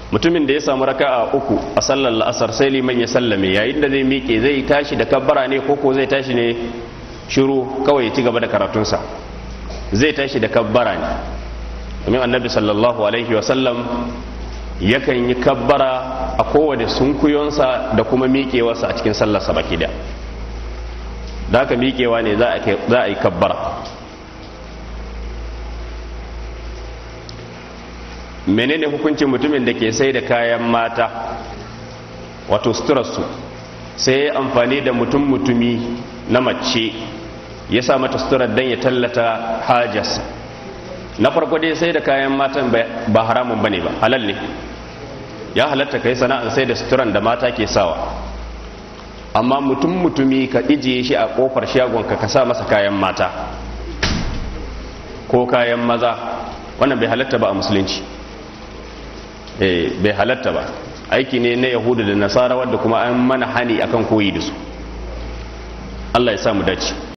mutumin da ya samu raka'a uku a sallar la'asar sai liman ya sallame yayin da zai miƙe zai tashi da kabbara ne ko ko zai tashi ne shiru kawai ya ci gaba da karatunsa zai tashi da kabbara ne domin annabi sallallahu alaihi wasallam yakan yi kabbara a kowane sunkuyonsa da kuma miƙewarsa a cikin sallarsa baki da da haka miƙewa ne za a yi kabbara menene hukuncin mutumin da ke sai da kayan mata wato suturarsu sai ya amfani da mutum mutumi na mace ya sa mata suturar don ya tallata hajarsa na farko dai sai da kayan matan ba haramun bane ba halal ne ya halatta kai sana'ar sai da suturan da mata ke sawa amma mutum mutumi ka ijiye shi a kofar shagonka ka sa masa kayan mata ko kayan maza wannan bai halatta ba a musulunci bai halatta ba aiki ne na yahudu da nasara wadda kuma an mana hani akan koyi da su Allah ya samu dace